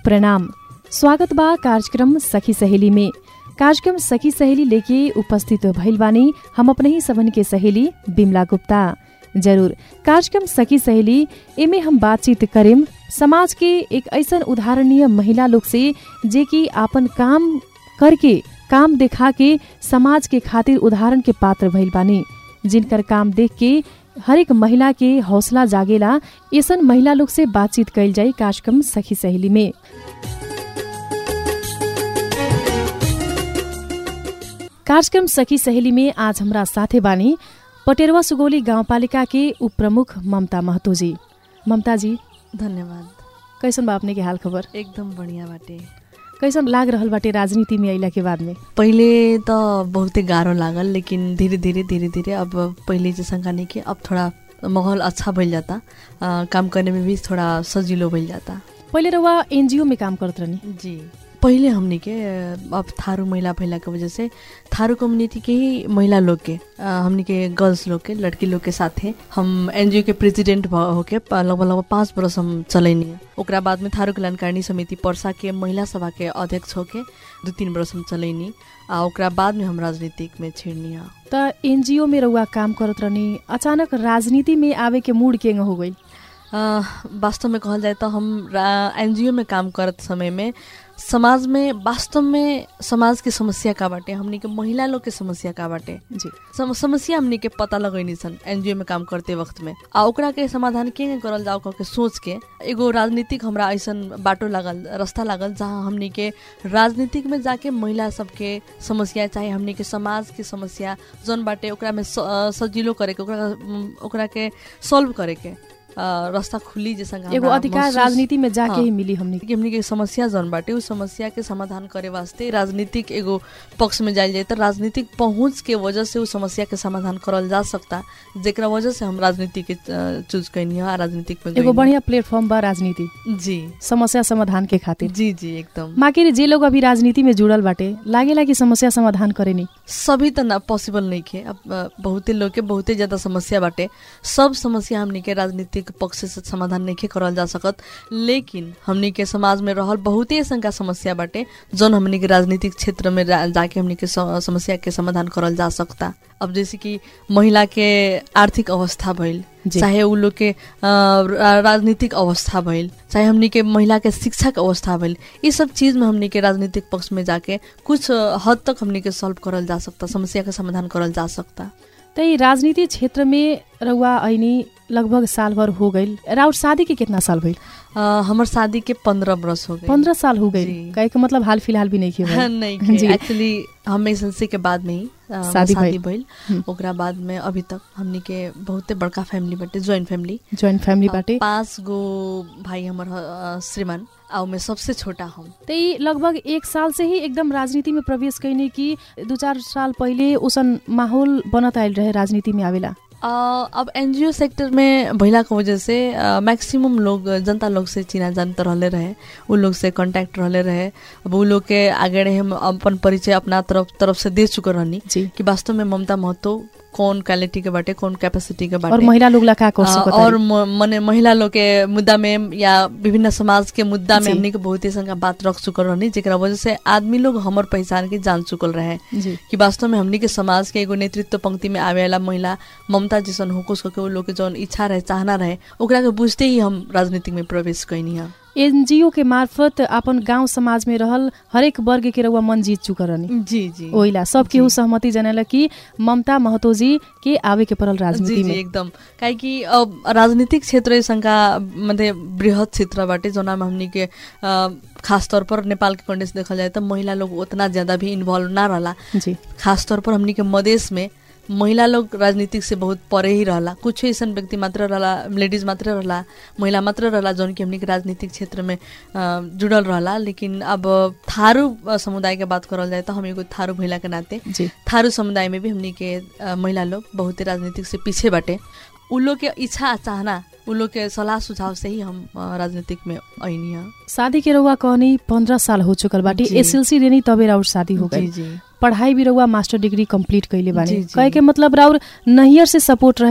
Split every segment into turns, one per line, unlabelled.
प्रणाम स्वागत बा कार्यक्रम सखी सहेली में कार्यक्रम सखी सहेली लेके उपस्थित भइल बानी हम अपने ही सबन के सहेली बिमला गुप्ता जरूर कार्यक्रम सखी सहेली एमे हम बातचीत करेम समाज के एक ऐसन उदाहरणीय महिला लोग से जे कि आपन काम करके काम देखा के समाज के खातिर उदाहरण के पात्र भइल बानी जिनकर काम देख के हरेक महिला के हौसला जागेला ऐसन महिला लोग से बातचीत कैल जाई कार्यक्रम सखी सहेली में कार्यक्रम सखी सहेली में आज हमरा साथे बानी पटेरवा सुगौली गाउँपालिका के उप प्रमुख ममता महतो जी ममता जी
धन्यवाद
कैसन बा अपने के हाल खबर
एकदम बढ़िया बाटे
कैसन लाग रहल बाटे राजनीति में अइला के बाद में
पहिले त बहुते गाह्रो लागल लेकिन धीरे धीरे धीरे धीरे अब पहिले जैसन नहीं कि अब थोड़ा माहौल अच्छा भइल जाता आ, काम करने में भी थोड़ा सजिलो भइल जाता
पहिले रउआ एनजिओ में काम करत रहनी
जी पहिले हमने के अ, अब थारू महिला भइला के वजह से थारू कम्युनिटी के ही महिला लोग के अ, हमने के गर्ल्स लोग के लड़की लोग के साथे हम एनजीओ के प्रेसिडेंट भ होके प- लगभग लगभग पाँच बरस हम चलैनी ओकरा बाद में थारू कल्याणकारिणी समिति पर्सा के महिला सभा के अध्यक्ष होके दू तीन बरस हम चलैनी आ ओकरा बाद में हम राजनीतिक में छिड़नी है
त एनजिओ में रउआ काम करत रहनी अचानक राजनीति में आवे के मूड केंग हो गई
अ, वास्तव में कहल जाए तो हम एनजीओ में काम करत समय में समाज में वास्तव में समाज के समस्या का बाटे हमनी के महिला लोग के समस्या का बाटे
जी
सम, समस्या हमनी के पता लगैनी सन एनजीओ में काम करते वक्त में आ ओकरा के समाधान के करल जाओ कह के सोच के एगो राजनीतिक हमरा ऐसन बाटो लागल रास्ता लागल जहाँ हमनी के राजनीतिक में जाके महिला सबके समस्या चाहे हमनी के समाज के समस्या जौन बाटे ओकरा में स- अ, सजिलो करे के ओकरा उम, ओकरा के सॉल्व करे के अ, रास्ता खुली जैसा
एगो अधिकार राजनीति में जाके
हाँ।
ही मिली हमनी
कि हमनी के समस्या जौन बाटे उस समस्या के समाधान करे वास्ते राजनीतिक एगो पक्ष में जायल जाए तो राजनीतिक पहुंच के वजह से उस समस्या के समाधान करल जा सकता जेकरा वजह से हम राजनीति के चूज कैनी है राजनीतिक में
एगो
गइनी।
बढ़िया प्लेटफॉर्म बा राजनीति
जी
समस्या समाधान के खातिर
जी जी एकदम
माके जे लोग अभी राजनीति में जुड़ल बाटे लागेला कि समस्या समाधान करेनी
सभी तो ना पॉसिबल नहीं खे अब अ, बहुते लोग के बहुते ज्यादा समस्या बाटे सब समस्या हमनी के राजनीतिक पक्ष से समाधान नहीं खे करल जा सकत लेकिन हमनी के समाज में रहल बहुते ऐसन का समस्या बाटे जौन हमनी के राजनीतिक क्षेत्र में जा- जाके हमनी के स- समस्या के समाधान करल जा सकता अब जैसे कि महिला के आर्थिक अवस्था भइल
जी।
चाहे उ लोग के अ, रा- राजनीतिक अवस्था भइल चाहे हमनी के महिला के शिक्षा के अवस्था भइल ये सब चीज में हमनी के राजनीतिक पक्ष में जाके कुछ अ, हद तक हमनी के सॉल्व करल जा सकता समस्या के समाधान करल जा सकता
त ई राजनीति क्षेत्र में रउआ ऐनी लगभग साल भर हो गईल राउर शादी के कितना साल भइल
अ, हमर शादी के पंद्रह बरस हो गए
पंद्रह साल हो गईल
जी।
कहे के मतलब हाल फिलहाल भी नहीं किया
नहीं
जी।
एक्चुअली हम एसएलसी के बाद में ही अ,
शादी
शादी
भइल।
भइल
हम्म।
ओकरा बाद में अभी तक हमनी के बहुते बड़का फैमिली बाटे ज्वाइंट फैमिली
ज्वाइंट फैमिली
अ,
बाटे
पाँच गो भाई हमर ह- अ, श्रीमान आ में सबसे छोटा हम
त ई लगभग एक साल से ही एकदम राजनीति में प्रवेश कैने कि दू चार साल पहिले उसन माहौल बनत आयल रहे राजनीति में आवेला
अ, अब एनजीओ सेक्टर में भइला के वजह से मैक्सिमम लोग जनता लोग से चिना जानता रहले रहे उ लोग से कांटेक्ट रहले रहे अब उ लोग के आगे रहे हम अपन परिचय अपना तरफ तरफ से दे चुके रहनी
जी
कि वास्तव में ममता महतो कौन क्वालिटी के बाटे कौन कैपेसिटी के
और
बाटे
महिला लोग ला का कर
अ,
सकत
और
हरी?
म- मने महिला लोग के मुद्दा में या विभिन्न समाज के मुद्दा में
जी।
हमनी के बहुत ही संग बात रख चुकल रहनी जेकरा वजह से आदमी लोग हमर पहचान के जान चुकल रहे
जी
कि वास्तव में हमनी के समाज के एगो नेतृत्व पंक्ति में आवे वाला महिला ममता जैसन होकुस के उ लोग के जौन इच्छा रहे चाहना रहे ओकरा के बुझते ही हम राजनीतिक में प्रवेश कैनी है
एनजीओ के मार्फत अपन गांव समाज में रहल हरेक वर्ग के रउआ मन जीत चुका रहनी
जी जी
ओइला सब केहू
जी।
सहमति जनाला कि ममता महतो जी के आवे के पड़ल
जी
राजनीति
जी
में
एकदम काहे कि अब राजनीतिक क्षेत्र संका मतलब बृहत क्षेत्र बाटे जौना में हमनी के अ, खास तौर पर नेपाल के कंडेंस देखल जाए तो महिला लोग उतना ज्यादा भी इन्वॉल्व ना रहला
जी
खास तौर पर हमनी के मधेश में महिला लोग राजनीतिक से बहुत परे ही रहला कुछ ऐसा व्यक्ति मात्र रहला लेडीज मात्र रहला महिला मात्र रहला जौन की हमनी के राजनीतिक क्षेत्र में अ, जुड़ल रहला लेकिन अब थारू अ, समुदाय के बात करल जाए तो हम एगो थारू महिला के नाते
जी
थारू समुदाय में भी हमनी के अ, महिला लोग बहुत राजनीतिक से पीछे बाटे उ लोग के इच्छा आ चाहना उ लोग के सलाह सुझाव से ही हम अ, राजनीतिक में ऐनी है
शादी के रउआ कहनी पंद्रह साल हो चुकल बाटे
जी।
एसएलसी देनी तबे राउर शादी हो
जी
गई
जी
पढ़ाई भी रउआ मास्टर डिग्री कंप्लीट कैले बानी
जी, जी।
कहे के मतलब राउर नहियर से सपोर्ट रहे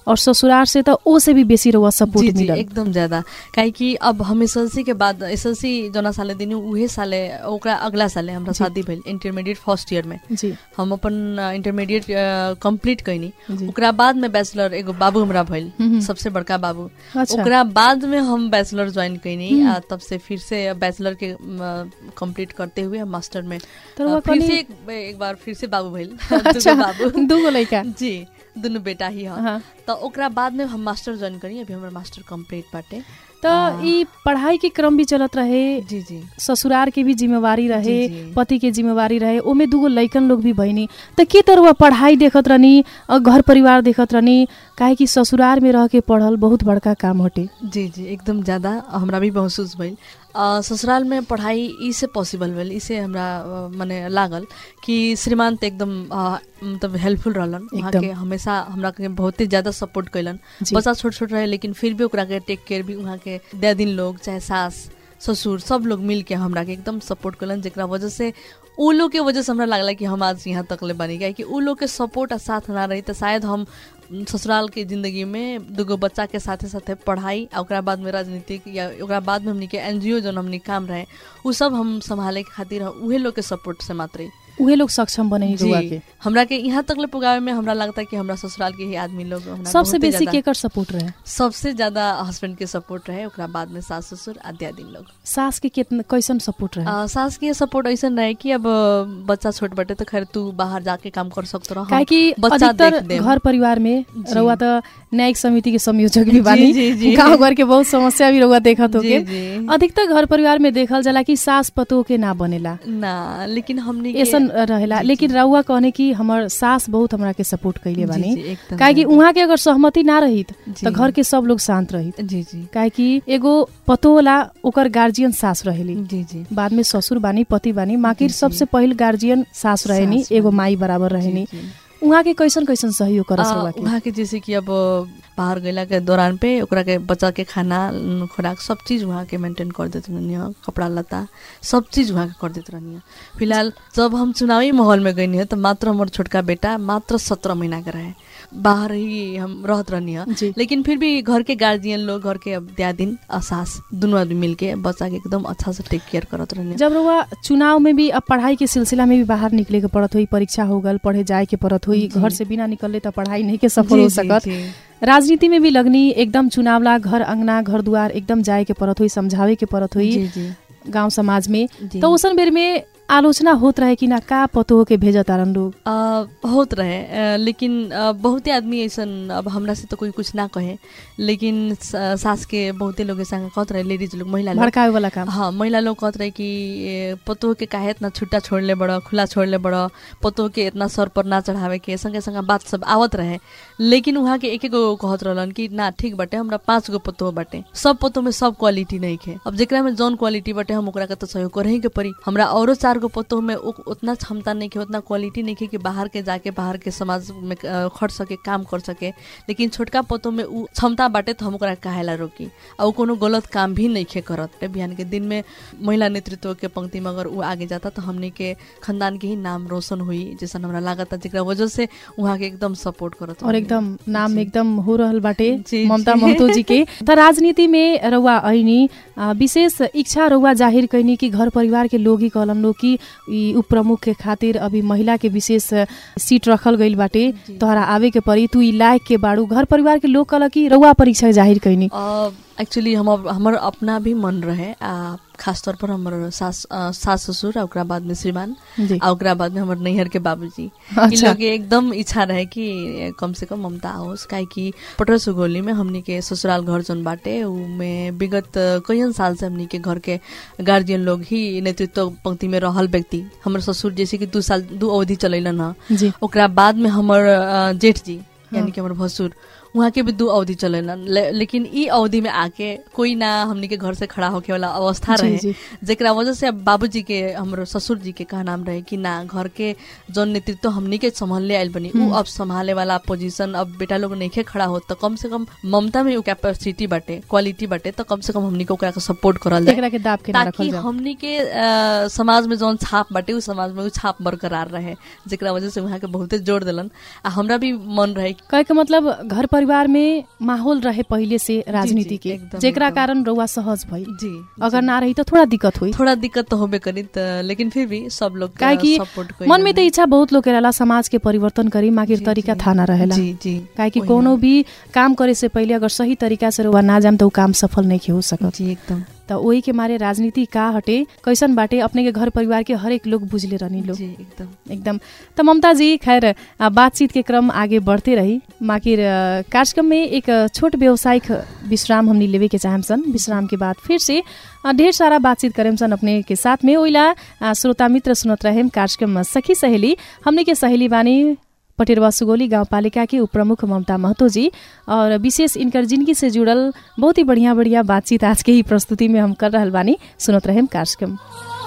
और ससुराल से त ओ से भी बेसी रहुआ
जी
सपोर्ट
जी
मिलल
एकदम ज्यादा काहे कि अब हम एसएलसी के बाद एसएलसी जना साले दिन उहे साले ओकरा अगला साले हमरा
जी।
शादी भेल इंटरमीडिएट फर्स्ट ईयर में
जी
हम अपन इंटरमीडिएट कंप्लीट कैनी
जी
ओकरा बाद में बैचलर एगो बाबू हमरा भइल
हम्म।
सबसे बड़का बाबू
अच्छा
ओकरा बाद में हम बैचलर ज्वाइन कैनी
हम्म।
आ तब से फिर से बैचलर के कंप्लीट करते हुए हम मास्टर में
तो रहुआ
आ, फिर
कहनी-
से एक, एक बार फिर से बाबू भइल
अच्छा
दूगो बाबू
दूगो लड़का
जी दुनु बेटा ही ह
हाँ
त ओकरा बाद में हम मास्टर ज्वाइन करी अभी हमर मास्टर कंप्लीट बाटे
तो
हाँ।
ई पढ़ाई के क्रम भी चलत रहे
जी जी
ससुरार के भी जिम्मेवारी रहे
जी, जी।
पति के जिम्मेवारी रहे ओमे दूगो लइकन लोग भी भइनी त के तरह पढ़ाई देखत रहनी और घर परिवार देखत रहनी काहे कि ससुरार में रह के पढ़ल बहुत बड़का काम हटे
जी जी एकदम ज्यादा हमरा भी महसूस भइल अ, ससुराल में पढ़ाई ई से पॉसिबल भेल ई से हमरा अ, मने लागल कि श्रीमान त एकदम अ, मतलब हेल्पफुल रहलन वहाँ
एकदम।
के हमेशा हमरा के बहुते ज्यादा सपोर्ट कैलन
जी।
बच्चा छोट छोट रहे लेकिन फिर भी ओकरा के टेक केयर भी वहाँ के दिन लोग चाहे सास ससुर सब लोग मिल के हमरा के एकदम सपोर्ट कैलन जेकरा वजह से उ लोग के वजह से हमरा लागला कि हम आज यहाँ तक ले बनी गए कि उ लोग के सपोर्ट आ साथ ना रही तो शायद हम ससुराल के जिंदगी में दूगो बच्चा के साथे साथे पढ़ाई आ ओकरा बाद में राजनीतिक या ओकरा बाद में हमनी के एनजीओ जो हमनी काम रहे उ सब हम संभाले के खातिर उहे लोग के सपोर्ट से मात्र
उहे लोग सक्षम बने
जी
रुआ के
हमरा के यहाँ तक ले पुगावे में हमरा लगता है कि हमरा ससुराल के ही आदमी लोग हमरा
सबसे
बहुते
बेसी
ज्यादा-
केकर सपोर्ट रहे
सबसे ज्यादा हस्बैंड के सपोर्ट रहे ओकरा बाद में सास ससुर आद्यादीन लोग
सास के कितना कैसन सपोर्ट रहे
आ, सास के सपोर्ट ऐसा रहे कि अब अ, बच्चा छोट बटे तो खैर तू बाहर जाके काम कर सकतो रह
काहे कि
बच्चा देख
अधिकतर
देम।
घर परिवार में
जी।
रउआ त न्यायिक समिति के संयोजक भी
जी,
बानी
जी, जी।
गाँव घर के बहुत समस्या भी रउआ देखत
जी,
होके
जी।
अधिकतर घर परिवार में देखल जाला कि सास पतो के ना बनेला
ना लेकिन हमनी के-
ऐसन रहेला
जी,
लेकिन
जी।
रउआ कहने कि हमर सास बहुत हमरा के सपोर्ट कैले
जी,
बानी
जी, एकदम
काहे कि
एकदम।
उहाँ के अगर सहमति ना रहित
जी।
त घर के सब लोग शांत रहित
जी जी
काहे कि एगो पतो होला ओकर गार्जियन सास रहेली
जी जी
बाद में ससुर बानी पति बानी माकिर
जी, जी।
सबसे पहिल गार्जियन सास रहेनी
सास
एगो
बानी।
माई बराबर
जी,
रहेनी
जी।
उहाँ के कैसन कैसन सहयोग करस
आ,
रउआ के
उहाँ के जैसे कि अब बाहर गैला के दौरान पे ओकरा के बच्चा के खाना न, खुराक सब चीज वहाँ के मेंटेन कर देते रहनी कपड़ा लत्ता सब चीज वहाँ के कर देते रहनी फिलहाल जब हम चुनावी माहौल में गई तो मात्र हमार छोटका बेटा मात्र सत्रह महीना के रहे बाहर ही हम रहत रहनी
जी
लेकिन फिर भी घर के गार्जियन लोग घर के अब दिन और सास दोनों आदमी मिलके बच्चा के एकदम अच्छा से टेक केयर करत रहनी
जब रउआ चुनाव में भी अब पढ़ाई के सिलसिला में भी बाहर निकले के पड़त हुई परीक्षा हो गल पढ़े जाए के पड़त हुई
जी।
घर से बिना निकलले त पढ़ाई नहीं के सफल
जी,
हो
जी,
सकत
जी।
राजनीति में भी लगनी एकदम चुनावला घर अंगना घर दुआर एकदम जाए के पड़त हुई समझावे के पड़त हुई
जी जी
गांव समाज में
जी।
तो उसन बेर में आलोचना होत रहे कि ना का पतो के भेज तारन लोग
अ, होत रहे अ, लेकिन अ, बहुते आदमी ऐसन अब हमरा से तो कोई कुछ ना कहे लेकिन स- सास के बहुते लोग ऐसा कहत रहे लेडीज लोग महिला लोग
भड़कावे वाला काम
हाँ महिला लोग कहत रहे कि ए, पतोह के काहे इतना छुट्टा छोड़ले बड़ खुला छोड़ले बड़ पतोह के इतना सर पर ना चढ़ावे के संगे संगे बात सब आवत रहे लेकिन वहाँ के एक एक गो कहत रहलन कि ना ठीक बाटे हमरा पाँच गो पतोह बाटे सब पतोह में सब क्वालिटी नहीं खे अब जेकरा में जौन क्वालिटी बाटे हम ओकरा के तो सहयोग करही के पड़ी हमरा औरो चार गो पतोह में उ- उतना क्षमता नहीं खे उतना क्वालिटी नहीं खे कि बाहर के जाके बाहर के समाज में अ, खट सके काम कर सके लेकिन छोटका पतोह में उ क्षमता बाटे तो हम ओकरा काहेला रोकी आ उ कोनो गलत काम भी नहीं खे करत बिहान के दिन में महिला नेतृत्व के पंक्ति में अगर उ आगे जाता तो हमने के खानदान के ही नाम रोशन हुई जैसा हमरा लागत जेकरा वजह से वहाँ के एकदम सपोर्ट करत
और
रहनी।
एकदम नाम
जी।
एकदम हो रहल बाटे
जी,
ममता
जी।
महतो जी के त राजनीति में रउआ ऐनी आ, विशेष इच्छा रउआ जाहिर कैनी कि घर परिवार के लोग ही कहलन लोग कि ई उप प्रमुख के खातिर अभी महिला के विशेष सीट रखल गइल बाटे
जी।
तोहरा आवे के पड़ी तू ई लायक के बाड़ू घर परिवार के लोग कहल कि रउआ परीक्षा जाहिर कैनी
एक्चुअली हम हमर अपना भी मन रहे आ खास तौर पर हमर सास अ, सास ससुर आ ओकरा बाद में श्रीमान
जी
आ ओकरा बाद में हमर नैहर के बाबूजी इ
अच्छा
लोग के एकदम इच्छा रहे कि कम से कम ममता आओस काहे कि पटर सुगोली में हमनी के ससुराल घर जौन बाटे उ में विगत कईन साल से हमनी के घर के गार्जियन लोग ही नेतृत्व पंक्ति में रहल व्यक्ति हमर ससुर जैसे कि दू साल दू अवधि चलैलन ह
जी
ओकरा बाद में हमर अ, जेठ जी
हाँ।
यानी कि हमर भसुर वहाँ के भी दू अवधि चलेलन ले, लेकिन ई अवधि में आके कोई ना हमनी के घर से खड़ा होके वाला अवस्था
जी,
रहे
जी।
जेकरा वजह से अब बाबूजी के हमरो ससुर जी के कहा नाम रहे कि ना घर के जौन नेतृत्व हमनी के संभालले आइल बनी उ
हम्म।
अब संभाले वाला पोजीशन अब बेटा लोग नइखे खड़ा हो तो कम से कम ममता में उ कैपेसिटी बाटे क्वालिटी बाटे तो कम से कम हमनी के ओकरा के सपोर्ट करल जाए
एकरा के दाब के ना
ताकि
रखल जाओ
हमनी के अ, समाज में जौन छाप बाटे उ समाज में उ छाप बरकरार रहे जेकरा वजह से वहाँ के बहुते जोड़ दिलन आ हमरा भी मन रहे कि
कहे के मतलब घर परिवार में माहौल रहे पहिले से राजनीति के
एकदम,
जेकरा
एकदम।
कारण रउआ सहज भई
जी
अगर ना रही तो थोड़ा दिक्कत हुई
थोड़ा दिक्कत तो होबे करी त लेकिन फिर भी सब लोग
काहे कि
सपोर्ट
मन में त इच्छा बहुत लोग के रहेला समाज के परिवर्तन करी मागिर
जी,
तरीका
जी।
थाहा ना रहेला
जी जी
काहे कि
वही
कोनो
ना।
भी काम करे से पहिले अगर सही तरीका से रउआ ना जाम त ऊ काम सफल नहीं हो सकत
जी एकदम
त ओही के मारे राजनीति का हटे कैसन बाटे अपने के घर परिवार के हरेक लोग बुझले रहनी लोग
जी एकदम
एकदम त ममता जी खैर आ, बातचीत के क्रम आगे बढ़ते रही माकिर आ, कार्यक्रम में एक आ, छोट व्यवसायिक विश्राम हमनी लेवे के चाहम सन विश्राम के बाद फिर से आ, ढेर सारा बातचीत करेम सन अपने के साथ में ओइला आ, श्रोता मित्र सुनत रहेम कार्यक्रम सखी सहेली हमने के सहेली बानी पटेरवा सुगोली गाउँपालिका के उपप्रमुख ममता महतो जी और विशेष इनकर जिंदगी से जुड़ल बहुत ही बढ़िया बढ़िया बातचीत आज के ही प्रस्तुति में हम कर रहल बानी सुनत रहेम कार्यक्रम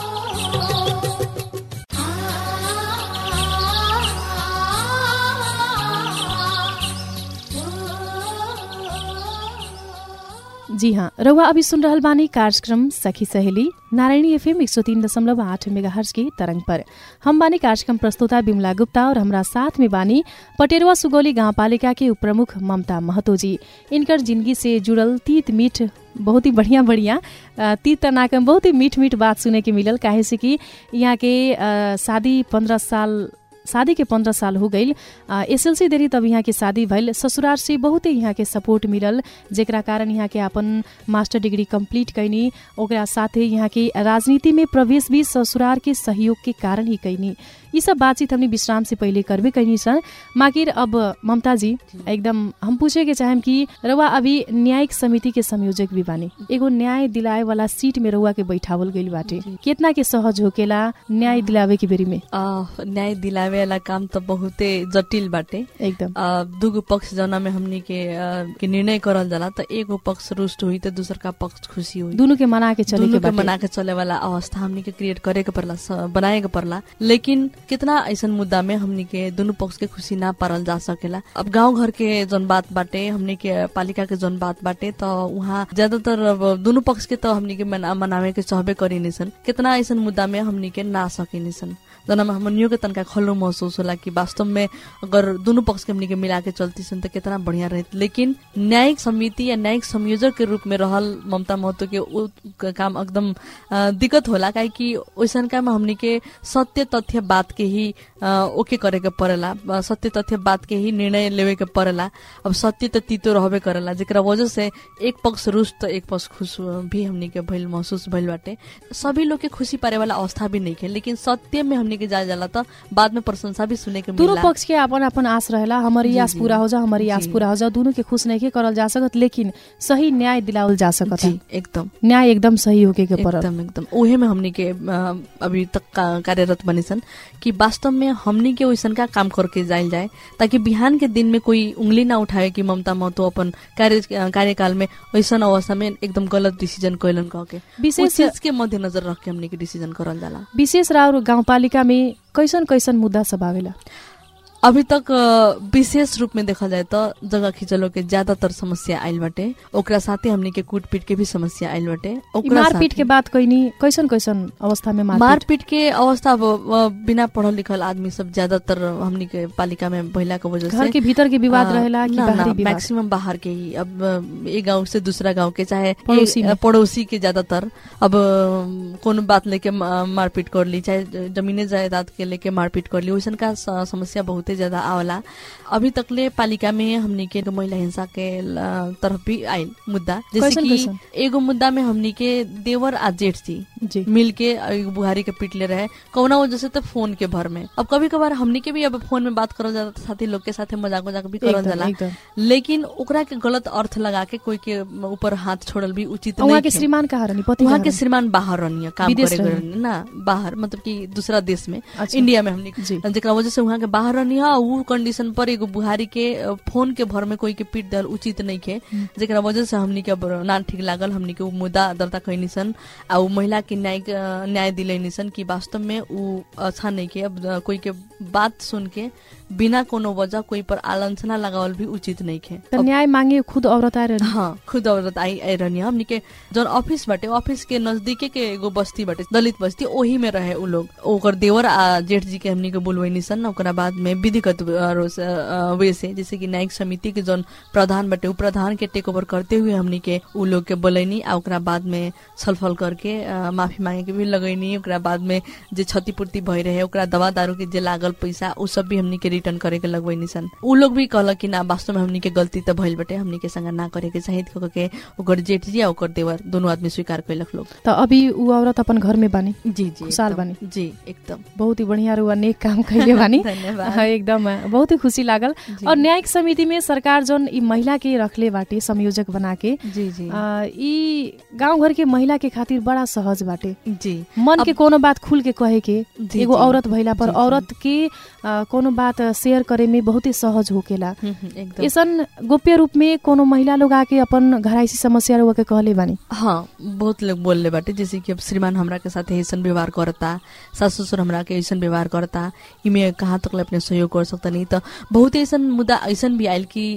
जी हाँ रउआ अभी सुन रहल बानी कार्यक्रम सखी सहेली नारायणी एफएम एक सौ तीन दशमलव आठ मेगा हर्ज की तरंग पर हम बानी कार्यक्रम प्रस्तुता बिमला गुप्ता और हमरा साथ में बानी पटेरवा सुगौली गाउँपालिका के उपप्रमुख ममता महतो जी इनकर जिंदगी से जुड़ल तीत मीठ बहुत ही बढ़िया बढ़िया अ, तीत तनाक में बहुत ही मीठ मीठ बात सुने के मिलल काहे से कि यहाँ के अ, शादी पंद्रह साल शादी के पंद्रह साल हो गई एसएलसी देरी तब यहाँ के शादी भइल ससुराल से बहुते यहाँ के सपोर्ट मिलल जेकरा कारण यहाँ के अपन मास्टर डिग्री कंप्लीट कैनी ओकरा साथे यहाँ के राजनीति में प्रवेश भी ससुराल के सहयोग के कारण ही कैनी यी सब बातचीत हमने विश्राम से पहिले करबे कैनी सन माकिर अब ममता जी एकदम हम पूछे के चाहेम कि रउआ अभी न्यायिक समिति के संयोजक भी बानी एगो न्याय दिलाए वाला सीट में रउआ के बैठावल गइल बाटे कितना के सहज होकेला न्याय दिलावे के बेरी में
आ, न्याय दिलावे वाला काम त बहुते जटिल बाटे
एकदम
आ, दुगो पक्ष जना में हमनी के आ, के निर्णय करल जाला त एगो पक्ष रुष्ट हुई त दूसर का पक्ष खुशी हुई
दुनु के मना के चले के
दुनू के
बाटे
मना के चले वाला अवस्था हमनी के क्रिएट करे के परला स- बनाए के परला लेकिन कितना ऐसन मुद्दा में हमनी के दुनू पक्ष के खुशी ना पारल जा सकेला अब गांव घर के जन बात बाटे हमनी के पालिका के जन बात बाटे त उहाँ ज्यादातर अब दुनू पक्ष के त हमनी के मना, मनावे के चाहबे करी सन कितना ऐसन मुद्दा में हमनी के ना सकिनी सन जना हमनियो के तनका खल्लो महसूस होला कि वास्तव में अगर दुनू पक्ष के हमनी के मिला के चलती सन त कितना बढ़िया रहत लेकिन न्यायिक समिति या न्यायिक संयोजक के रूप में रहल ममता महतो के उ क- काम एकदम अ, दिक्कत होला काहे कि ओइसन काम हमनी के सत्य तथ्य बात के ही अ, ओके करे के परेला अ, सत्य तथ्य बात के ही निर्णय लेवे के परेला अब सत्य त तीतो रहबे करेला जेकरा वजह से एक पक्ष रुष्ट त एक पक्ष खुश भी हमनी के भइल महसूस भइल बाटे सभी लोग के खुशी पारे वाला अवस्था भी नहीं है लेकिन सत्य में हमनी के जाए जाला त बाद में प्रशंसा भी सुने के
दुनु
मिला
पक्ष के अपन अपन आस रहेला हमारी
जी,
आस
जी।
पूरा हो जा हमारी आस
जी।
पूरा हो जा दुनु के खुश नहीं के करल जा सकत लेकिन सही न्याय दिलावल जा सकत है
जी एकदम
न्याय एकदम सही होके के परल
एकदम एकदम उहे में हमनी के अ, अभी तक का- कार्यरत बनी सन कि वास्तव में हमनी के वैसन का काम करके जाइल जाए ताकि बिहान के दिन में कोई उंगली ना उठाए कि ममता महतो अपन कार्य कार्यकाल में वैसन अवस्था में एकदम गलत डिसीजन कैलन कह के
विशेष
उस चीज के मध्यनजर रख के हमनी के डिसीजन करल जाला
विशेष राउर गाउँपालिका में कैसन कैसन मुद्दा सब आवेला
अभी तक अ, विशेष रूप में देखल जाए तो जगह खिंचलो के ज्यादातर समस्या आइल बाटे ओकरा साथे हमनी के कूटपीट के भी समस्या आइल बाटे
ई
ओकरा
मारपीट
साथे-
के बात कैनी कैसन कैसन अवस्था में मारपीट
मारपीट के अवस्था अब अ, बिना पढ़ल लिखल आदमी सब ज्यादातर हमनी के पालिका में महिला के वजह
घर
से
के भीतर के विवाद
अ,
रहेला कि
ना,
बाहरी
ना,
विवाद
मैक्सिमम बाहर के ही अब अ, एक गांव से दूसरा गांव के चाहे
पड़ोसी
एक,
में।
अ, पड़ोसी के ज्यादातर अब अ, कोनो बात लेके म- मारपीट कर ली चाहे जमीने जायदाद के लेके मारपीट कर ली वैसन का स- समस्या बहुते ज्यादा आवेला अभी तकले पालिका में हमनी के महिला हिंसा के ल- तरफ भी आइल मुद्दा जैसे
कैसन-
कि
कैसन?
एगो मुद्दा में हमनी के देवर आ जेठ थी
जी
मिल के एगो बुहारी के पीट ले रहे कौना वजह से तो फोन के भर में अब कभी कभार हमनी के भी अब फोन में बात करल जाला साथी लोग के साथे मजाक मजाक भी करल
एकदम
जाला
एकदम
लेकिन ओकरा के गलत अर्थ लगा के कोई के ऊपर हाथ छोड़ल भी उचित
वहाँ
नहीं
के
है।
श्रीमान कहाँ रहनी पति
वहाँ
कहाँ
के
रहनी?
श्रीमान बाहर रहनी काम
विदेश
करे
रहनी।
रहनी ना बाहर मतलब कि दूसरा देश में
अच्छा।
इंडिया में हमनी
जी
जेकरा वजह से वहाँ के बाहर रहनी है उ कंडीशन पर एगो बुहारी के अ, फोन के भर में कोई के पीट दल उचित नहीं के
हम्म।
जेकरा वजह से हमनी के अब ना ठीक लागल हमनी के उ मुद्दा दर्ता कैनी सन आ उ महिला के न्याय न्याय दिलैनी सन कि वास्तव में उ अच्छा नहीं के अब अ, कोई के बात सुन के बिना कोनो वजह कोई पर आलोचना लगावल भी उचित नहीं खे
त न्याय मांगे खुद औरत आएर
हाँ खुद औरत आई आई रहनी हमनी के जौन ऑफिस बाटे ऑफिस के नजदीके के एगो बस्ती बाटे दलित बस्ती ओही में रहे उ लोग ओकर देवर आ जेठ जी के हमनी के बोलवैनी सन ओकरा बाद में विधिगत अ, से, अ, वे से जैसे कि न्यायिक समिति के जौन प्रधान बाटे उ प्रधान के टेक ओवर करते हुए हमनी के उ लोग के बोलैनी आ ओकरा बाद में छलफल करके अ, माफी मांगे के भी लगैनी ओकरा बाद में जे क्षतिपूर्ति भई रहे ओकरा दवा दारू के जे लागल पैसा उ सब भी हमनी के रिटर्न करे के लगवैनी सन उ लोग भी कहलक कि ना वास्तव में हमनी के गलती त भइल बाटे हमनी के संग ना करे के चाहिए कह के ओकर जेठ जी आ ओकर देवर दोनों आदमी स्वीकार कैलक लोग
त अभी ऊ औरत अपन घर में बानी
जी जी
खुशहाल
एकदम।
बानी।
जी एकदम
बहुत ही बढ़िया रुआ नेक काम कैले बानी
धन्यवाद
हाँ, एकदम बहुत ही खुशी लागल
जी।
और न्यायिक समिति में सरकार जौन ई महिला के रखले बाटे संयोजक बना के
जी जी
आ, ई गांव घर के महिला के खातिर बड़ा सहज बाटे
जी
मन के
अब-
कोनो बात खुल के कहे के
जी,
एगो
जी।
औरत भइला पर
जी, जी।
औरत के आ, कोनो बात शेयर करे में बहुत ही सहज होकेला
हम्म, हम्म, एकदम
ऐसन गोप्य रूप में कोनो महिला लोग आके अपन घराइसी समस्या रुआ के कहले बानी
हाँ बहुत लोग बोलले बाटे जैसे कि अब श्रीमान हमरा के साथ ऐसन व्यवहार करता सास ससुर हमरा के ऐसन व्यवहार करता इमे कहाँ तक ले अपने सहयोग कर सकता नहीं तो बहुत ऐसन मुद्दा ऐसन भी आयल कि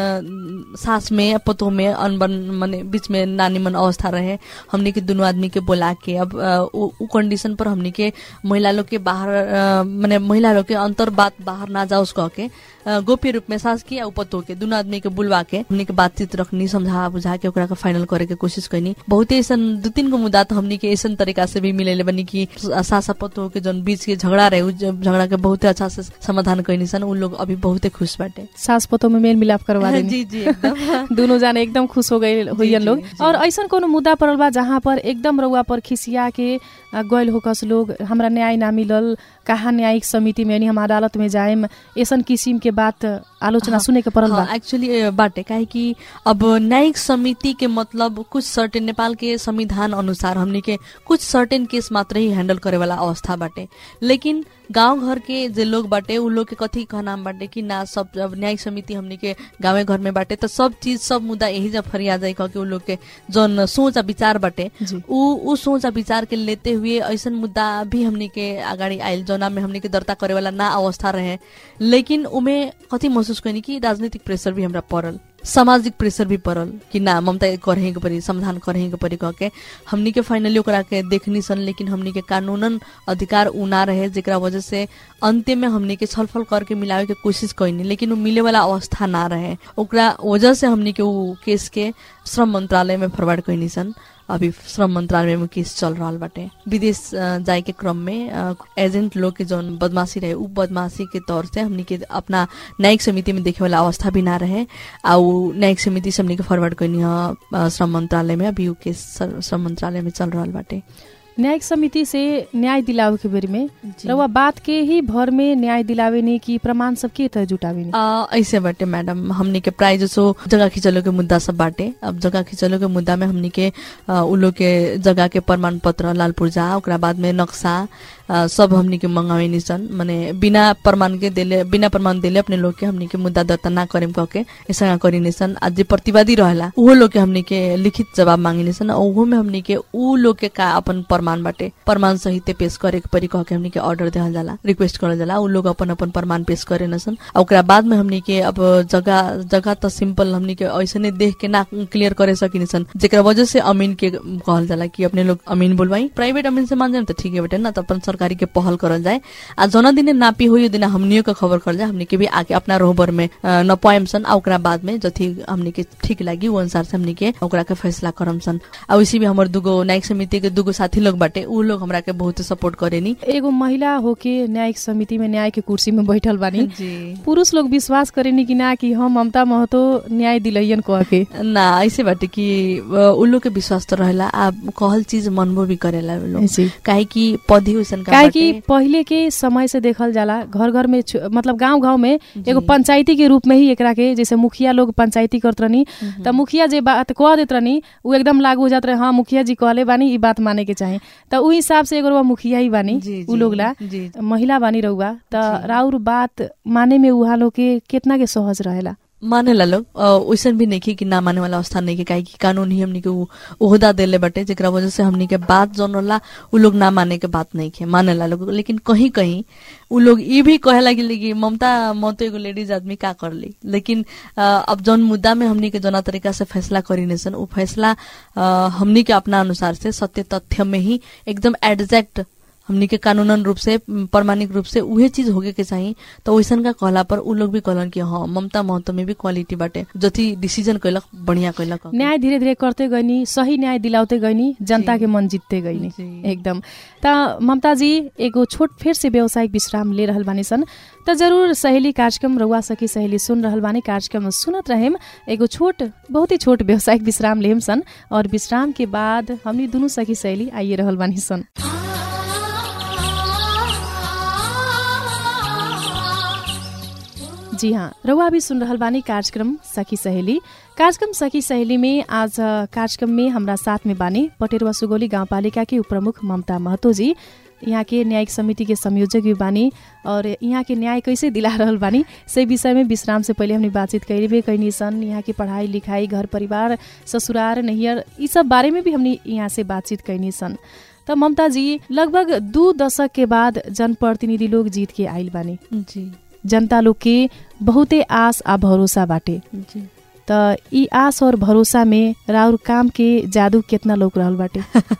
न, सास में पतोह में अनबन मने बीच में नानीमन अवस्था रहे हमने के दोनों आदमी के बोला के अब अ, उ उ कंडीशन पर हमने के महिला लोग के बाहर अ, मने महिला लोग के अंतर बात बाहर ना जाओ कह के अ, गोप्य रूप में सास की आ पतो के दोनों आदमी के बुलवा के हमने के बातचीत रखनी समझा बुझा के ओकरा के फाइनल करे के कोशिश करनी बहुते ऐसन दू तीन गो मुद्दा तो हमने के ऐसन तरीका से भी मिले बनी कि सास आ पतो के जौन बीच के झगड़ा रहे उ ज- झगड़ा के बहुते अच्छा से समाधान करनी सन उ लोग अभी बहुते खुश बाटे
सास पतो में मेल मिलाप करवा देनी
जी जी एकदम
दोनों जाने एकदम खुश हो गए होइयन
जी,
लोग
जी।
और ऐसन कोनो मुद्दा पड़ल बा जहाँ पर एकदम रउआ पर खिसिया के आ, गइल होकस लोग हमरा न्याय ना मिलल कहाँ न्यायिक समिति में यानी हम अदालत में जाएम ऐसन किसिम के बात आलोचना
हाँ,
सुने के पड़ल बा
हाँ एक्चुअली बाटे काहे कि अब न्यायिक समिति के मतलब कुछ सर्टेन नेपाल के संविधान अनुसार हमने के कुछ सर्टेन केस मात्र ही हैंडल करे वाला अवस्था बाटे लेकिन गांव घर के जे लोग बाटे उ लोग के कथी कहनाम बाटे कि ना सब अब न्यायिक समिति हमने के गाँवे घर में बाटे तो सब चीज सब मुद्दा यही जब फरिया जाए कह के उ लोग के जौन सोच आ विचार बाटे
जी
उ उ सोच आ विचार के लेते हुए ऐसन मुद्दा भी हमनी के अगाडि आयल जौना में हमनी के दर्ता करे वाला ना अवस्था रहे लेकिन उमे कथी महसुस कैनी कि राजनीतिक प्रेशर भी हमरा पड़ल सामाजिक प्रेशर भी पड़ल कि ना ममता करे के पड़ी समाधान करे के पड़ी कह के हमनी के फाइनली ओकरा के देखनी सन लेकिन हमनी के कानूनन अधिकार उ ना रहे जेकरा वजह से अंत्य में हमनी के छलफल करके मिलावे के कोशिश कैनी लेकिन उ मिले वाला अवस्था ना रहे ओकरा वजह से हमनी के उ केस के श्रम मंत्रालय में फॉरवर्ड कैनी सन अभी श्रम मंत्रालय में केस चल रहा बाटे विदेश अ, जाए के क्रम में अ, एजेंट लोग के जौन बदमाशी रहे उ बदमाशी के तौर से हमनी के अपना न्यायिक समिति में देखे वाला अवस्था भी ना रहे आ उ न्यायिक समिति से हमनी के फॉरवर्ड कैनी ह अ, श्रम मंत्रालय में अभी उ केस सर- श्रम मंत्रालय में चल रहा बाटे
न्यायिक समिति से न्याय दिलावे के बेर में
जी।
रउआ बात के ही भर में न्याय दिलावे ने कि प्रमाण सब के तरह जुटावे ने
आ, ऐसे बाटे मैडम हमनी के प्राय जसो जगह खिंचलो के मुद्दा सब बाटे अब जगह खिंचलो के मुद्दा में हमनी के आ, उ लोग के जगह के प्रमाण पत्र लाल पुर्जा ओकरा बाद में नक्शा आ, सब हमनी के मंगावे सन माने बिना प्रमाण के देले बिना प्रमाण देले अपने लोग के हमनी के मुद्दा दर्ता ना करेम कह के ऐसा करी सन आज जे प्रतिवादी रहेला उहो लोग के हमनी के लिखित जवाब मांगिने सन उहो में हमनी के उ लोग के का अपन प्रमाण बाटे प्रमाण सहित पेश करे के परी कह के हमनी के ऑर्डर देहल जाला रिक्वेस्ट करल जाला उ लोग अपन अपन प्रमाण पेश करे न सन आ ओकरा बाद में हमनी के अब जगह जगह त सिंपल हमनी के ऐसने देख के ना क्लियर करे सकिने सन जेकरा वजह से अमीन के कहल जाला कि अपने लोग अमीन बोलवाई प्राइवेट अमीन से मान जाए तो ठीक है बेटे ना तो अपन सरकारी के पहल करल जाए आ जना दिने नापी हो दिन हमनियो के खबर कर जाए हमनी के भी आके अपना रोहबर में अ, नपाएम सन आ ओकरा बाद में जथी हमनी के ठीक लागी वो अनुसार से हमनी के ओकरा के फैसला करम सन आ उसी भी हमर दुगो न्यायिक समिति के दुगो साथी लोग बाटे उ लोग हमरा के बहुत सपोर्ट करेनी
एगो महिला होके न्यायिक समिति में न्याय के कुर्सी में बैठल बानी
जी
पुरुष लोग विश्वास करेनी कि ना कि हम ममता महतो न्याय दिलैयन कह के
ना ऐसे बाटे कि अ, उ लोग के विश्वास तो रहेला आ कहल चीज मनबो भी करेला उ लोग
जी
काहे कि पदी उसन का
काहे कि
बाटे
पहिले के समय से देखल जाला घर घर में छु- मतलब गांव गांव में
जी।
एगो पंचायती के रूप में ही एकरा के जैसे मुखिया लोग पंचायती करत रहनी
मम्म।
त मुखिया जे बात कह देत रहनी उ एकदम लागू हो जात रहे हाँ मुखिया जी कहले बानी ई बात माने के चाही त उ हिसाब से एगो रउआ मुखिया ही बानी
जी,
उ
जी,
लोग ला
जी
महिला बानी रउआ त
जी।
राउर बात माने में उहा लोग के केतना के सहज रहेला
माने ला लोग अ, वैसन भी नहीं कि ना माने वाला अवस्था नहीं के काहे कि कानून ही हमनी के उ ओहदा देले बटे जेकरा वजह से हमनी के बात जौन होला उ लोग ना माने के बात नहीं के माने ला लोग लेकिन कहीं कहीं उ लोग ई भी कहे लगे कि ममता मत एगो लेडीज आदमी का कर ली लेकिन अ, अब जौन मुद्दा में हमनी के जना तरीका से फैसला करी सन उ फैसला अ, हमनी के अपना अनुसार से सत्य तथ्य में ही एकदम एग्जैक्ट हमनी के कानूनन रूप से म, प्रमाणिक रूप से उहे चीज होके के चाहिए तो वैसन का कहला पर उ लोग भी कहलन कि हाँ ममता महतो में भी क्वालिटी बाटे जति डिसीजन कैलक बढ़िया कैलक
न्याय धीरे धीरे करते गइनी सही न्याय दिलाते गइनी जनता
जी।
के मन जीतते गइनी
जी।
एकदम त ममता जी एगो छोट फिर से व्यावसायिक विश्राम ले रहल बानी सन त जरूर सहेली कार्यक्रम रउआ सखी सहेली सुन रहल बानी कार्यक्रम सुनत रहेम एगो छोट बहुत ही छोट व्यावसायिक विश्राम लेम सन और विश्राम के बाद हमनी दुनू सखी सहेली आइए रहल बानी सन जी हाँ रउआ भी सुन रहल बानी कार्यक्रम सखी सहेली कार्यक्रम सखी सहेली में आज अ, कार्यक्रम में हमरा साथ में बानी पटेरवा सुगोली गाउँपालिका के उपप्रमुख ममता महतो जी यहाँ के न्यायिक समिति के संयोजक भी बानी और यहाँ के न्याय कैसे दिला रहल बानी से विषय में विश्राम से पहले हमने बातचीत कैले कैनी सन यहाँ की पढ़ाई लिखाई घर परिवार ससुरार नैहर यी सब बारे में भी हमने यहाँ से बातचीत कैनी सन त ममता जी लगभग दू दशक के बाद जनप्रतिनिधि लोग जीत के आइल बानी
जी
जनता लोग के बहुते आस आ भरोसा बाटे
जी
त ई आस और भरोसा में राउर काम के जादू केतना लोग रहल बाटे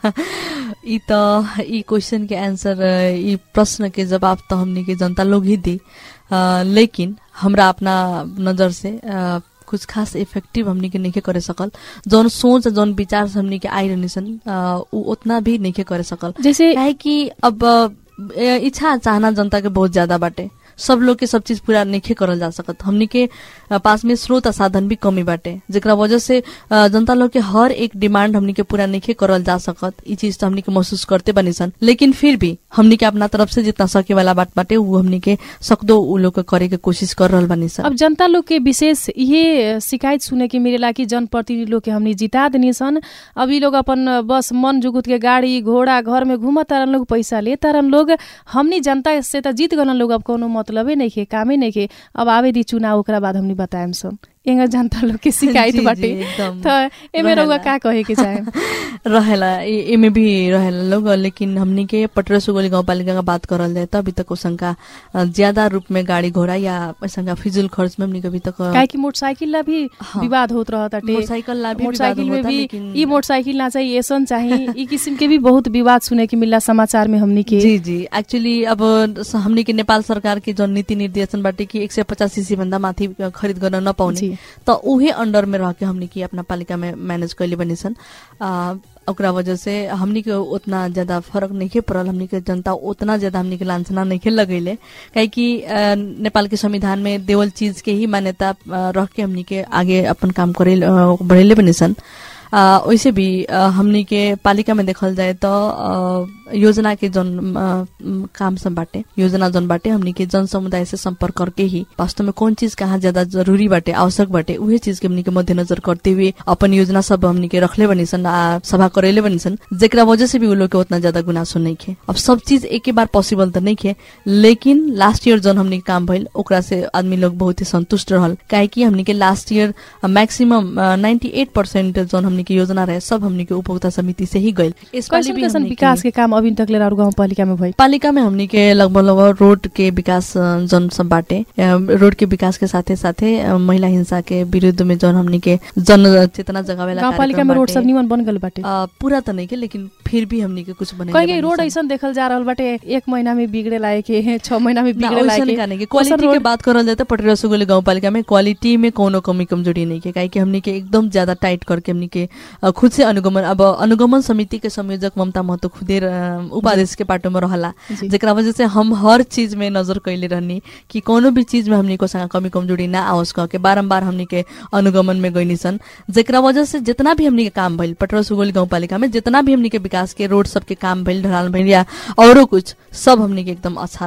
ई त ई क्वेश्चन के आंसर ई प्रश्न के जवाब त हमनी के जनता लोग ही दी अ, लेकिन हमरा अपना नजर से अ, कुछ खास इफेक्टिव हमनी के नहीं करे सकल जौन सोच जौन विचार से हमनी के आई रहनी सन अ, उ उतना भी नहीं करे सकल
जैसे
काहे कि अब अ, इच्छा चाहना जनता के बहुत ज्यादा बाटे सब लोग के सब चीज पूरा नहीं करल जा सकत हमनी के अ, पास में स्रोत आ साधन भी कमी बाटे जेकरा वजह से अ, जनता लोग के हर एक डिमांड हमनी के पूरा नहीं करल जा सकत ई चीज तो हमनी के महसूस करते बनी सन लेकिन फिर भी हमनी के अपना तरफ से जितना सके वाला बात बाटे वो हमनी के सकदो उ लोग के करे के कोशिश कर रहल बनी सन
अब जनता लोग के विशेष ये शिकायत सुने के मिलेला कि जनप्रतिनिधि लोग के हमनी जिता देनी सन अब ई लोग अपन बस मन जुगुत के गाड़ी घोड़ा घर में घूमत तारन लोग पैसा ले तारन लोग हमनी जनता से त जीत गलन लोग अब कोनो मतलबे नहीं के कामे नहीं के अब आवे दी चुनाव ओकरा बाद हमनी बताएम सन एंगा जनता लोग के शिकायत
जी, जी,
बाटे
एकदम
त एमे रउआ
रहेला।
का कहे के चाहे
रहेला ए- एमे भी रहेला लोग लेकिन हमनी के पटरा सुगोली गाउँपालिका का बात करल जाए त अभी तक ओसंका अ, ज्यादा रूप में गाड़ी घोड़ा या ओसंका फिजुल खर्च में हमनी के अभी तक अ,
काहे कि मोटरसाइकिल ला भी
हाँ।
विवाद होत रहत ताटे
मोटरसाइकिल ला भी
मोटरसाइकिल
विवाद
में
होता,
भी
लेकिन-
ई मोटरसाइकिल ना चाहिए ऐसन चाहिए ई किसिम के भी बहुत विवाद सुने के मिला समाचार में हमनी के
जी जी एक्चुअली अब स- हमनी के नेपाल सरकार के जौन नीति निर्देशन बाटे कि एक सय पचास सीसी भन्दा माथि खरिद गर्न नपाउने
जी
त उहे अंडर में रह के हमनी के अपना पालिका में मैनेज कैले बनी सन आ, ओकरा वजह से हमनी के उतना ज्यादा फर्क नहीं पड़ल हमनी के जनता उतना ज्यादा हमनी के लांछना नहीं लगैले काहे कि अ, नेपाल के संविधान में देवल चीज के ही मान्यता अ, रख के हमनी के आगे अपन काम करे बढ़ेले बनी सन आ, वैसे भी अ, हमनी के पालिका में देखल जाए तो अ, योजना के जन अ, म, काम सब बाटे योजना जन बाटे हमनी के जन समुदाय से संपर्क करके ही वास्तव में कौन चीज कहाँ ज्यादा जरूरी बाटे आवश्यक बाटे उहे चीज के हमनी के मध्यनजर करते हुए अपन योजना सब हमनी के रखले बनी सन आ सभा करेले बनी सन जेकरा वजह से भी उ लोग के उतना ज्यादा गुनासो नहीं खे अब सब चीज एक बार पॉसिबल तो नहीं खे लेकिन लास्ट ईयर जन हमनी के काम भइल ओकरा से आदमी लोग बहुत ही संतुष्ट रहल काहे कि हमनी के last year maximum ninety eight percent जन हमनी के योजना रहे सब हमनी के उपभोक्ता समिति से ही गइल यसपालि
कैसन
भी
कैसन
हमनी
विकास के काम अभी तक ले राउर गाउँपालिका में भइल
पालिका में हमनी के लगभग लगभग रोड के विकास अ, जन सब बाटे अ, रोड के विकास के साथे साथे अ, महिला हिंसा के विरुद्ध में जन हमनी के जन चेतना जगावेला
गाउँपालिका
कार्यक्रम
में रोड
बाटे।
सब निमन बन गल बाटे
अ, पूरा त नहीं के लेकिन फिर भी हमनी के कुछ बने
कहीं कहीं रोड ऐसन देखल जा रहल बाटे एक महीना में बिगड़े लायक है छह महीना में बिगड़े लायक है
नहीं
कौन
क्वालिटी
रोड?
के बात करल जाए तो पटरी रसगुल्ले गाउँपालिका में क्वालिटी में कोनो कमी कमजोरी नहीं के काहे कि हमनी के एकदम ज्यादा टाइट करके हमनी के अ, खुद से अनुगमन अब अनुगमन समिति के संयोजक ममता महतो खुदे अ, उपाध्यक्ष के पाटो में रहला
जी।
जेकरा वजह से हम हर चीज में नजर कैले रहनी कि कोनो भी चीज में हमनी को संग कमी कमजोरी ना आवस कह के बारम्बार हमनी के अनुगमन में गइनी सन जेकरा वजह से जितना भी हमनी के काम भइल पटरा सुगोली गाउँपालिका में जितना भी हमनी के विकास के रोड सबके काम भइल ढलान भइल या औरो कुछ सब हमनी के एकदम अच्छा रहल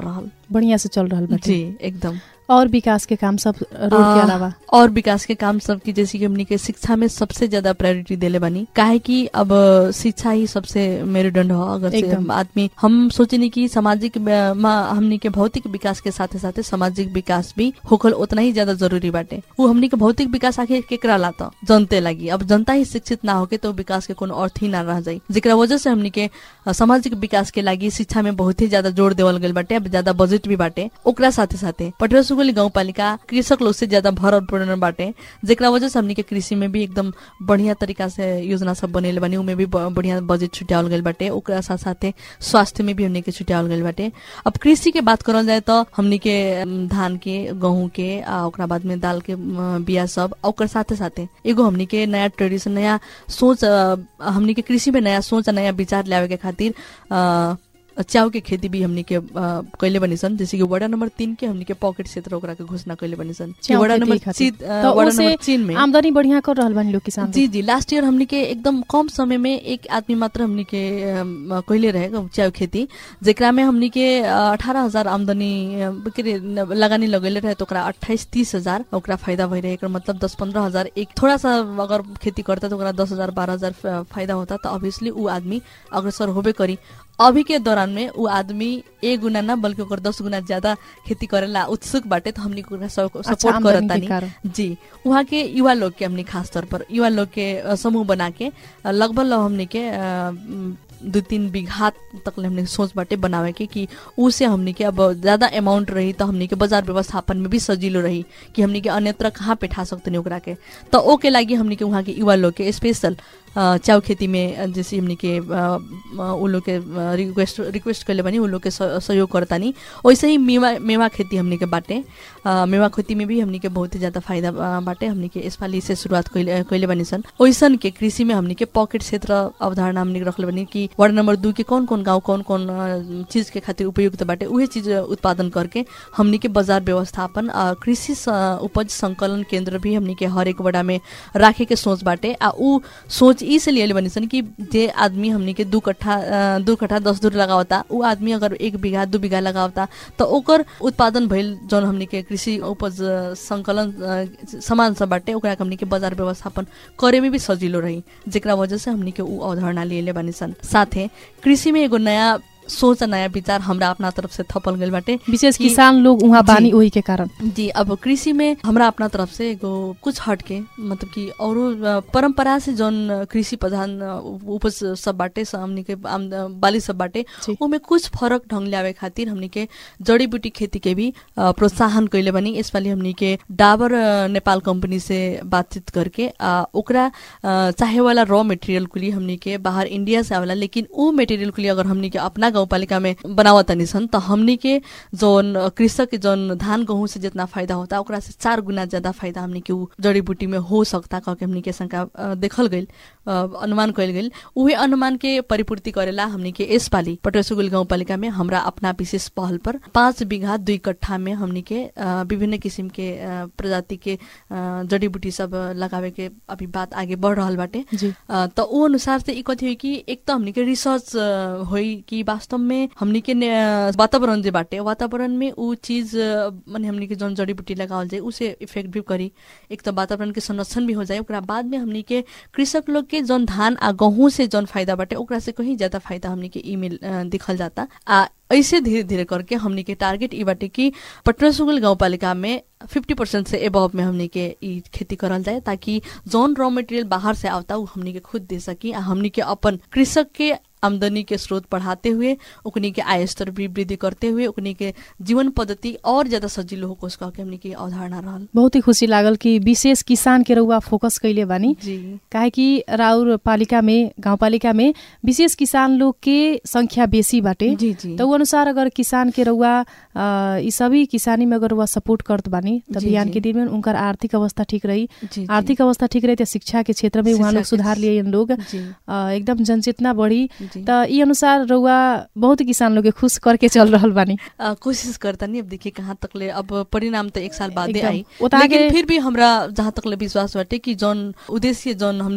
बढ़िया से चल रहल बाटे
जी एकदम
और विकास के काम सब रोड के
आ,
अलावा
और विकास के काम सब की जैसे कि हमनी के शिक्षा में सबसे ज्यादा प्रायोरिटी देले बनी काहे कि अब शिक्षा ही सबसे मेरुदंड हो अगर से
एकदम।
आदमी हम सोचनी कि सामाजिक अ, मा हमनी के भौतिक विकास के साथे साथे सामाजिक विकास भी होखल उतना ही ज्यादा जरूरी बाटे वो हमनी के भौतिक विकास आखिर केकरा लाता जनते लगी अब जनता ही शिक्षित ना होके तो विकास के कोनो अर्थ ही ना रह जाई जेकरा वजह से हमनी के अ, सामाजिक विकास के लागि शिक्षा में बहुत ही ज्यादा जोड़ देवल गइल बाटे अब ज्यादा बजट भी बाटे ओकरा साथे साथे पटुआ सुगोली गाउँपालिका कृषक लोग से ज्यादा भरल पूर्ण बाटे जेकरा वजह से हमनी के कृषि में भी एकदम बढ़िया तरीका से योजना सब बनेले बानी उमे भी ब- बढ़िया बजट छुट्यावल गइल बाटे ओकरा साथ साथे स्वास्थ्य में भी हमनी के छुट्यावल गइल बाटे अब कृषि के बात करल जाए तो हमनी के अम, धान के गेहूं के आ ओकरा बाद में दाल के अम, बिया सब आ ओकर साथे साथे एगो हमनी के नया ट्रेडिशन नया सोच अ, हमनी के कृषि में नया सोच आ नया विचार ल्यावे के खातिर अ, चाउ के खेती भी हमनी के अ, कैले बनी सन जैसे कि वडा नंबर तीन के हमनी के पॉकेट क्षेत्र ओकरा के घोषणा कैले बनी सन कि
चाउ
वडा
खेती
नंबर
खातिर।
चीन अ,
तो
वडा
ओसे
नंबर चीन में
आमदनी बढ़िया कर रहल बानी लोग किसान
जी जी लास्ट ईयर हमनी के एकदम कम समय में एक आदमी मात्र हमनी के अम, कैले रहे चाउ खेती जेकरा में हमनी के अठारह हजार आमदनी अ, के रे, न- लगानी लगेले रहे तो ओकरा अट्ठाईस तीस हजार ओकरा फायदा भइरहे एकर मतलब दस पंद्रह हजार एक थोड़ा सा अगर खेती करता तो ओकरा दस हजार बारह हजार फ- फायदा होता तो ऑब्वियसली ऊ आदमी अग्रसर होबे करी अभी के दौरान में ऊ आदमी एक गुना ना बल्कि ओकर दस गुना ज्यादा खेती करेला उत्सुक बाटे तो हमनी के ओकरा
अच्छा
सपोर्ट
आमदनी के
करतानी
कारण
जी वहाँ के युवा लोग के हमने खास तौर पर युवा लोग के अ, समूह बना के अ, लगभग लगभग हमने के अ, म, दू तीन बीघा तक ले हमने सोच बाटे बनावे के कि उसे हमने के अब ज्यादा अमाउंट रही तो हमने के बाजार व्यवस्थापन में भी सजिलो रही कि हमने के अन्यत्र कहाँ पे ठा सकते ओकरा के तो ओके लागि हमने के वहाँ के युवा लोग के स्पेशल अ, चाउ खेती में अ, जैसे हमने के अ, अ, उ लोग के अ, रिक्वेस्ट रिक्वेस्ट कैले बनी उ लोग के सह- सहयोग करतानी वैसे ही मेवा मेवा खेती हमने के बाटे अ, मेवा खेती में भी हमने के बहुत ही ज्यादा फायदा अ, बाटे हमने के यसपालि से शुरुआत कैले कैले बनी सन वैसन के कृषि में हमने के पॉकेट क्षेत्र अवधारणा हमने के रखले बनी कि वार्ड नंबर दू के कौन कौन गाँव कौन कौन अ, चीज के खातिर उपयुक्त बाटे उहे चीज उत्पादन करके हमने के बाजार व्यवस्थापन अ, कृषि स- उपज संकलन केंद्र भी हमने के हर एक वडा में राखे के सोच बाटे आ ऊ सोच ई से लिए बनी सन कि जे आदमी हमने के दू कट्ठा अ, दू कट्ठा दस दूर लगावता ऊ आदमी अगर एक बीघा दू बीघा लगावता तो ओकर उत्पादन भइल जौन हमने के कृषि उपज अ, संकलन अ, सामान सब बाटे ओकरा के हमने के बाजार व्यवस्थापन करे में भी सजिलो रही जेकरा वजह से हमने के ऊ अवधारणा लिए बनी सन साथे कृषि में एगो नया सोच आ नया विचार हमरा अपना तरफ से थपल गइल बाटे
विशेष
कि-
किसान लोग वहाँ
जी।
बानी वही के कारण
जी अब कृषि में हमरा अपना तरफ से एगो कुछ हट के मतलब कि औरो अ, परंपरा से जौन कृषि प्रधान अ, उपज सब बाटे स- हमनी के आम- बाली सब बाटे
जी।
ओमे कुछ फरक ढंग ल्यावे खातिर हमनी के जड़ी बूटी खेती के भी अ, प्रोत्साहन कैले बनी यसपालि हमनी के डाबर अ, नेपाल कंपनी से बातचीत करके आ, ओकरा अ, चाहे वाला रॉ मटेरियल कुली हमनी के बाहर इंडिया से आवेला लेकिन ऊ मटेरियल कुली अगर हमनी के अपना गाउँपालिका में बनावत तनी सन त हमनी के जौन कृषक के जौन धान गेहूं से जितना फायदा होता ओकरा से चार गुना ज्यादा फायदा हमनी के ऊ जड़ी बूटी में हो सकता कह के हमनी के शंका अ, देखल गइल अ, अनुमान कइल गइल उहे अनुमान के परिपूर्ति करेला हमनी के यसपालि पटरसुगुल गाउँपालिका में हमरा अपना विशेष पहल पर पाँच बीघा दुई कट्ठा में हमनी के अ, विभिन्न किसिम के अ, प्रजाति के अ, जड़ी बूटी सब लगावे के अभी बात आगे बढ़ रहल बाटे
जी
अ, त ऊ अनुसार से ई कथी होइ कि एक त हमनी के रिसर्च अ, होइ कि वास्तव में हमनी के ने- अ, वातावरण जे बाटे वातावरण में ऊ चीज अ, माने हमनी के जौन जड़ी बूटी लगावल जाए उसे इफेक्ट भी करी एक त वातावरण के संरक्षण भी हो जाए ओकरा बाद में हमनी के कृषक लोग के जौन धान आ गहूं से जौन फायदा बाटे ओकरा से कहीं ज्यादा फायदा हमनी के ई मिल अ, दिखल जाता आ ऐसे धीरे धीरे करके हमनी के टारगेट ई बाटे कि पटना सुगुल गाउँपालिका में फिफ्टी परसेंट से एबव में हमनी के ई खेती करल जाए ताकि जौन रॉ मटेरियल बाहर से आवता उ हमनी के खुद दे सकी आ हमनी के अपन कृषक के आमदनी के स्रोत बढ़ाते हुए उकनी के आय स्तर भी वृद्धि करते हुए उकनी के जीवन पद्धति और ज्यादा सजिलो हो कह के हमनी के अवधारणा रहल
बहुत ही खुशी लागल कि विशेष किसान के रउआ फोकस कैले बानी
जी
काहे कि राउर पालिका में गाउँपालिका में विशेष किसान लोग के संख्या बेसी बाटे
जी जी
त ऊ अनुसार अगर किसान के रउआ अ, ई सभी किसानी में अगर रउआ सपोर्ट करत बानी त
जी,
बिहान
जी।
के दिन में उनकर आर्थिक अवस्था ठीक रही
जी, जी।
आर्थिक अवस्था ठीक रही त शिक्षा के क्षेत्र में उहाँ
शिक्षा
लोग
के-
सुधार लिए लोग
जी
अ, एकदम जनचेतना बढ़ी
जी
त ई अनुसार रउआ बहुत किसान लोग के खुश करके चल रहल बानी
अ, कोशिश करता नहीं अब देखिए कहाँ तक ले अब परिणाम तो एक साल बाद
एकदम।
आई
उता
लेकिन
के-
फिर भी हमरा जहाँ तक ले विश्वास बाटे कि जौन उद्देश्य जौन हमनी के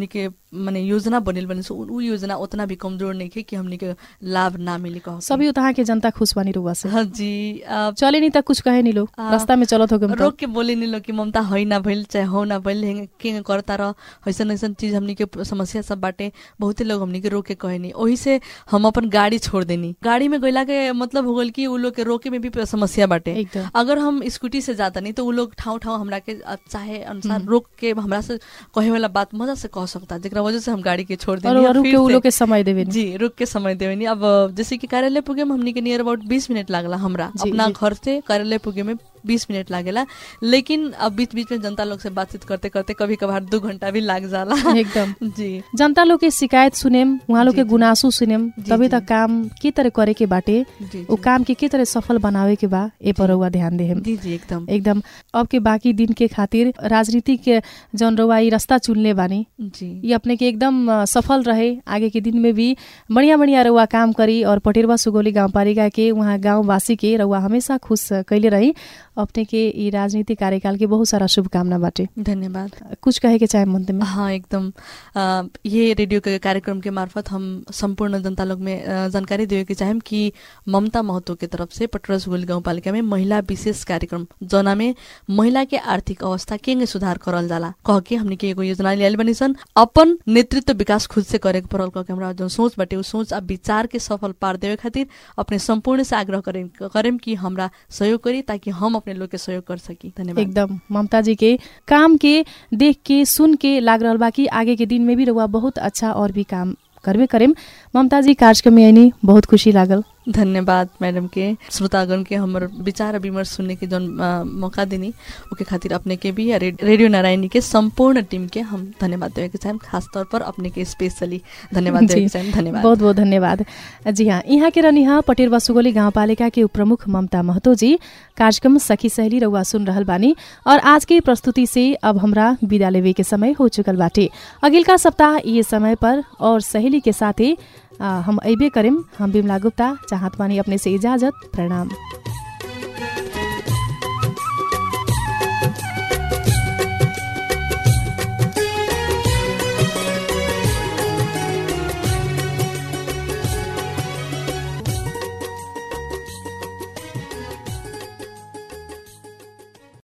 माने योजना बनेल बने सो उ योजना उतना भी कमजोर नहीं है कि हमनी के लाभ ना मिली कह
सभी उतहाँ के जनता खुश बानी रुआ से
हाँ जी आ,
चले नहीं त कुछ कहे नहीं लोग
आ,
रास्ता में चलत हो
रोक के बोले नहीं लो कि ममता है ना भइल चाहे हो ना भइल हेंगे के करता रह ऐसन ऐसन चीज हमनी के समस्या सब बाटे बहुते लोग हमनी के रोक के कहे नहीं ओही से हम अपन गाड़ी छोड़ देनी गाड़ी में गइला के मतलब हो गइल कि उ लोग के रोके में भी समस्या बाटे
एकदम
अगर हम स्कूटी से जाता नहीं तो उ लोग ठाउँ ठाउँ हमरा के अ, चाहे अनुसार रोक के हमरा से कहे वाला बात मजा से कह सकता जेकरा वजह से हम गाड़ी के छोड़
और
देनी
अरू
फिर
के उ
से-
लोग के समय देवे नहीं।
जी रुक के समय देवे नहीं अब जैसे कि कार्यालय पुगे में हमनी के नियर अबाउट बीस मिनट लागला हमरा
जी,
अपना
जी।
घर से कार्यालय पुगे में बीस मिनट लागेला लेकिन अब बीच बीच में जनता लोग से बातचीत करते करते कभी कभार दो घंटा भी लाग जाला
एकदम
जी
जनता लोग के शिकायत सुनेम उहाँ लोग
जी,
के
जी।
गुनासो सुनेम
जी,
तभी
जी।
तक काम के तरह करे के बाटे
जी
उ
जी।
काम के के तरह सफल बनावे के बा ए पर
जी।
रउआ ध्यान देहेम
जी जी एकदम
एकदम अब के बाकी दिन के खातिर राजनीतिक के जौन रउआ ई रास्ता चुनले बानी
जी
ये अपने के एकदम अ, सफल रहे आगे के दिन में भी बढ़िया बढ़िया रउआ काम करी और पटेरवा सुगौली गाउँपालिका के उहाँ गाउँवासी के रउआ हमेशा खुश कैले रही अपने के ई राजनीतिक कार्यकाल के बहुत सारा शुभकामना बाटे
धन्यवाद
कुछ कहे के चाहे मंत में
हाँ एकदम अ, ये रेडियो के कार्यक्रम के मार्फत हम संपूर्ण जनता लोग में अ, जानकारी देवे के चाहेम कि ममता महतो के तरफ से पटरा सुगोली गाउँपालिका में महिला विशेष कार्यक्रम जना में महिला के आर्थिक अवस्था केंगे सुधार करल जाला कह के हमने के एगो योजना लियाल बनी सन अपन नेतृत्व विकास खुद से करे के पड़ल कह के हमरा जो सोच बाटे उ सोच आ विचार के सफल पार देवे खातिर अपने संपूर्ण से आग्रह करेम करेम कि हमरा सहयोग करी ताकि हम अपने लोग के सहयोग कर सकी धन्यवाद
एकदम ममता जी के काम के देख के सुन के लाग रहल बा कि आगे के दिन में भी रउआ बहुत अच्छा और भी काम करबे करेम ममता जी कार्यक्रम में आइनी बहुत खुशी लागल
धन्यवाद मैडम के श्रोतागण के हमर विचार और विमर्श सुनने के जौन अ, मौका देनी ओके खातिर अपने के भी या रे- रेडियो नारायणी के संपूर्ण टीम के हम धन्यवाद देवे के चाहेम खास तौर पर अपने के स्पेशली धन्यवाद देवे
जी,
के चाहेम धन्यवाद
बहुत बहुत धन्यवाद जी हाँ यहाँ के रहनी हाँ पटेर बसुगोली गाउँपालिका के उपप्रमुख ममता महतो जी कार्यक्रम सखी सहेली रउआ सुन रहल बानी और आज के प्रस्तुति से अब हमरा विदा लेवे के समय हो चुकल बाटे अगिलका सप्ताह ये समय पर और सहेली के साथे आ, हम अबे करेम हम बिमला गुप्ता चाहत बानी अपने से इजाजत प्रणाम